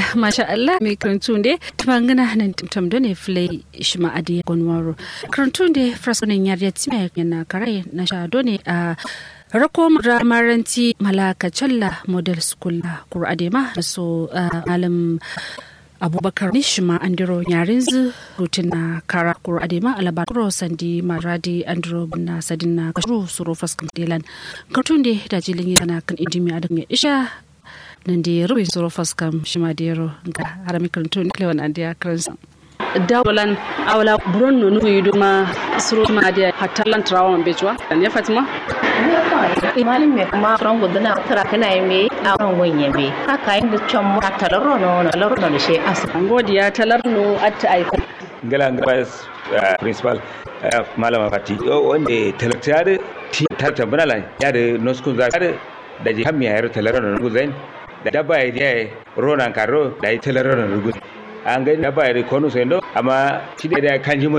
gila masha Allah mai karantu ne tumangana nan tam do ne flay shima adi gonwaro karantu ne frasunin yarya time yana karai na sha do ne a rako ramaranti malaka challa model school kur adema so malam abubakar nishima andiro yarinzu rutin na kara kur adema alabakuro sandi maradi andiro na sadina kashuru suro faskan delan kartun da da jilin yana kan indimi adan ya isha nan da ya rubuta suro faskan shima da yaro ga harami kartun klewan andiya karansa dawalan awla buron no nugu yidu ma suro ma dia hatalan trawan bejwa ne fatima malin me kuma ran gudana tara kana yi me a ran wanye me haka yin da can mu talaro no no talaro no she asa godiya talarno atta ai ngala ngaba principal malama fati wanda talakta ti tarta bunala ya da noskun za da ji hammi ya talaro no guzain da dabba ya ronan karo da ya talaro no guzain an gani dabba ya konu sai amma shi da kanji